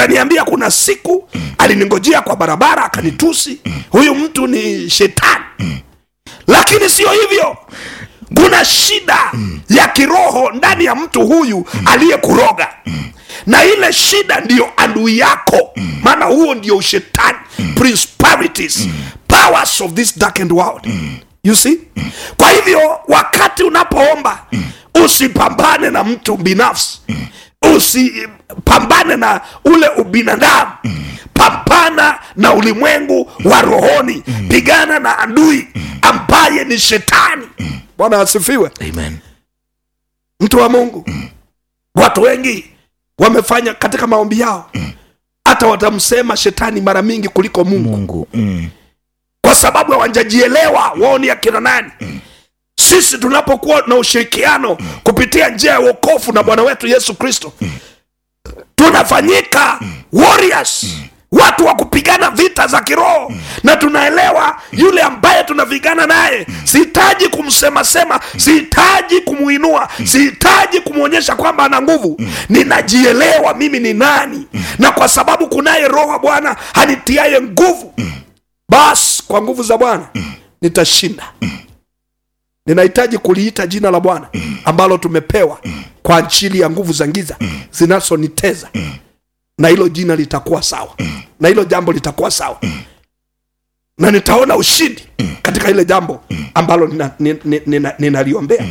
utaniambia kuna siku aliningojea kwa barabara akanitusi huyu mtu ni shetani lakini sio hivyo kuna shida ya kiroho ndani ya mtu huyu aliyekuroga na ile shida ndiyo adui yako maana huo ndio ushetani principalities powers of this darkened world you see kwa hivyo wakati unapoomba usipambane na mtu binafsi usipambane na ule ubinadamu pambana na ulimwengu wa rohoni pigana na adui ambaye ni shetani bwana asifiwe amen mtu wa mungu watu wengi wamefanya katika maombi yao hata watamsema shetani mara mingi kuliko mungu mungu mm. kwa sababu hawajajielewa wao ni akina nani sisi tunapokuwa na ushirikiano kupitia njia ya uokofu na bwana wetu yesu kristo tunafanyika warriors watu wa kupigana vita za kiroho na tunaelewa yule ambaye tunapigana naye sihitaji kumsemasema sihitaji kumuinua sihitaji kumwonyesha kwamba ana nguvu ninajielewa mimi ni nani na kwa sababu kunaye roho wa bwana hanitiaye nguvu basi kwa nguvu za bwana nitashinda ninahitaji kuliita jina la bwana ambalo tumepewa kwa ajili ya nguvu za giza zinazoniteza na hilo jina litakuwa sawa na hilo jambo litakuwa sawa na nitaona ushindi katika ile jambo ambalo ninaliombea nina, nina, ninaliombea.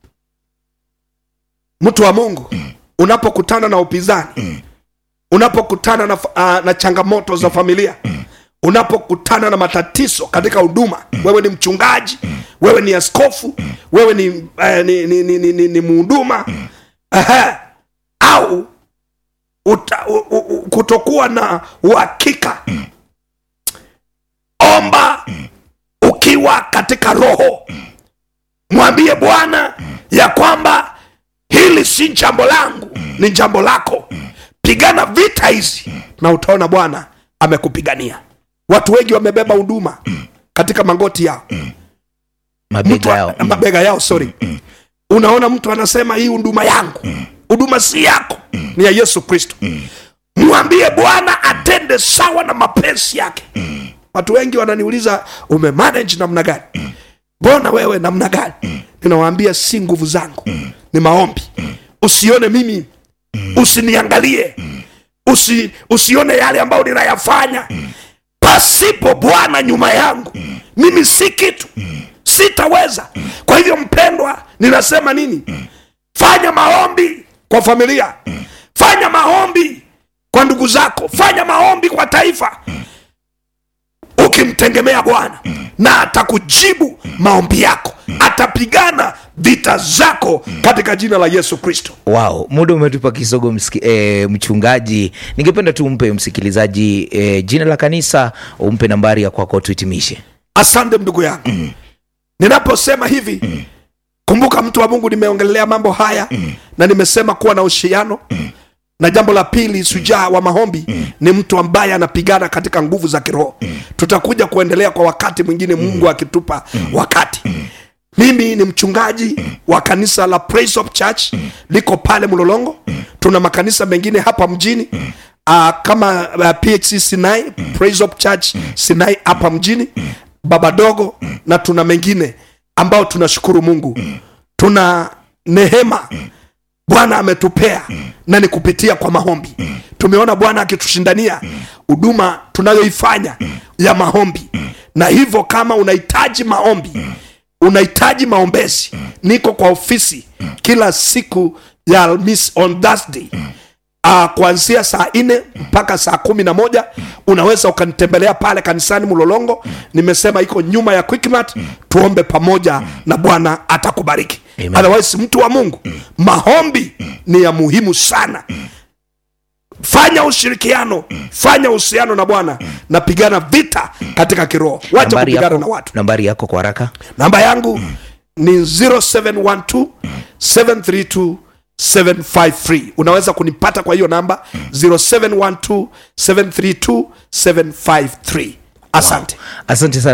mtu wa mungu unapokutana na upinzani unapokutana na, uh, na changamoto za familia unapokutana na matatizo katika huduma wewe ni mchungaji wewe ni askofu wewe ni, eh, ni, ni, ni, ni, ni, ni muhuduma Aha. au uta, u, u, u, kutokuwa na uhakika omba ukiwa katika roho mwambie bwana ya kwamba hili si jambo langu ni jambo lako pigana vita hizi na utaona bwana amekupigania watu wengi wamebeba huduma katika magoti yao mtu mabega yao mm. mabega yao sorry unaona mtu anasema hii huduma yangu huduma si yako ni ya yesu kristo mwambie bwana atende sawa na mapenzi yake watu wengi wananiuliza umemanage namna gani mbona wewe namna gani ninawaambia si nguvu zangu ni maombi usione mimi usiniangalie Usi, usione yale ambayo ninayafanya pasipo bwana nyuma yangu mimi si kitu sitaweza kwa hivyo mpendwa ninasema nini fanya maombi kwa familia fanya maombi kwa ndugu zako fanya maombi kwa taifa ukimtegemea bwana na atakujibu maombi yako atapigana vita zako katika jina la yesu kristo wow muda umetupa kisogo msiki, e, mchungaji ningependa tu umpe msikilizaji e, jina la kanisa umpe nambari ya kwako tuhitimishe asante ndugu yangu ninaposema hivi kumbuka mtu wa mungu nimeongelea mambo haya na nimesema kuwa na ushiriano na jambo la pili sujaa wa maombi ni mtu ambaye anapigana katika nguvu za kiroho tutakuja kuendelea kwa wakati mwingine mungu akitupa wakati mimi ni mchungaji wa kanisa la Praise of church liko pale mlolongo tuna makanisa mengine hapa mjini uh, kama uh, phc sinai Praise of church sinai hapa mjini baba dogo na tuna mengine ambao tunashukuru mungu tuna nehema bwana ametupea na ni kupitia kwa maombi tumeona bwana akitushindania huduma tunayoifanya ya maombi na hivyo kama unahitaji maombi unahitaji maombezi niko kwa ofisi kila siku ya alhamis on thursday uh, kuanzia saa nne mpaka saa kumi na moja unaweza ukanitembelea pale kanisani mlolongo nimesema iko nyuma ya quickmat tuombe pamoja na bwana atakubariki Amen. otherwise mtu wa mungu maombi ni ya muhimu sana fanya ushirikiano fanya uhusiano na bwana na pigana vita katika kiroho wacha nambari kupigana na yako, watu nambari yako kwa haraka namba yangu ni 0712 732 753 unaweza kunipata kwa hiyo namba 0712 732 753 asante asante sana